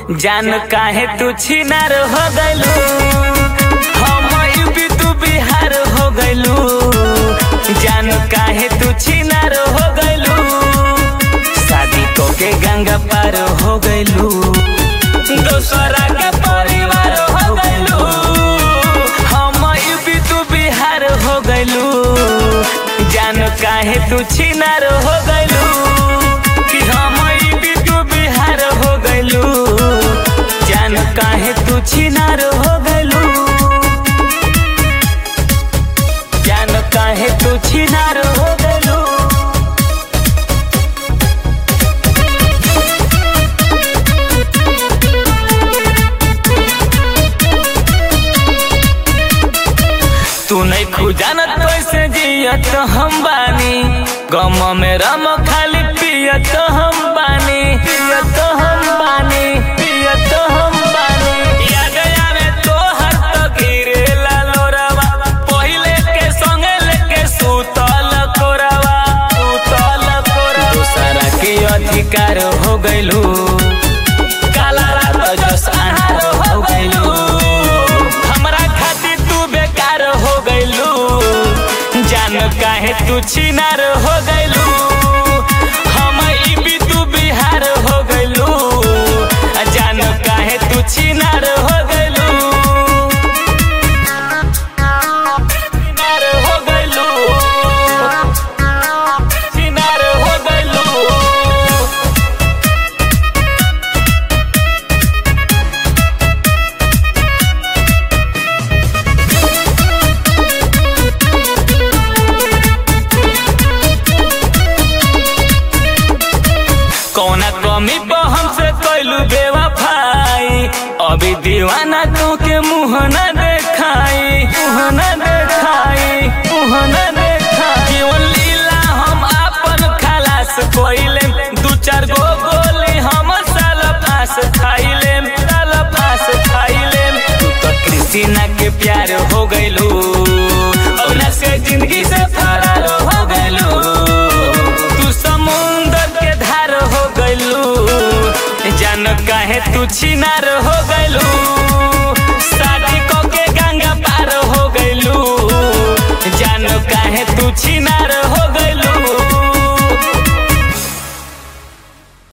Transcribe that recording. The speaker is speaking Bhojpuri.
जान काहे तू छिनार हो गइलू हम यूपी तू बिहार हो गइलू जान काहे तू छिनार हो गइलू शादी को के गंगा पार हो गइलू दोसरा के परिवार हो गइलू हम यूपी तू बिहार हो गइलू जान काहे तू छिनार हो गइलू कि हम यूपी तू बिहार हो गइलू जान काहे तू छिनार हो गइलू जान काहे तू छिनार हो गइलू तू नहीं खुजानत कैसे जियत हम बानी गम में रम खाली पियत हम बानी पियत हम बानी पियत हम बानी याद आवे तो हर तो गिरे लोरवा पहिले के संगे लेके सुतल कोरवा सुतल कोरवा दूसरा के अधिकार हो गइलू काला रात जस आहार हो गइलू हमरा खातिर तू बेकार हो गइलू जान काहे तू छिनार हो गइलू हम ई भी तू बिहार हो गइलू जान काहे तू छिनार हो गइलू छिनार हो गइलू छिनार हो गइलू कौना कमी पर हमसे कैलू बेवफाई अभी दीवाना तो के मुँह न देखाई मुँह न देखाई मुँह न देखाई केवल लीला हम आपन खलास कोइले दू चार गो गोली हम साल फांस खाइले साल फांस खाइले तू तो कृष्णा के प्यार हो गइलू औना से जिंदगी से फरार हो गइलू तू समुंदर के धार हो गइलू जान काहे तू छिनार हो गइलू शादी को के गंगा पार हो गइलू जान काहे तू छिनार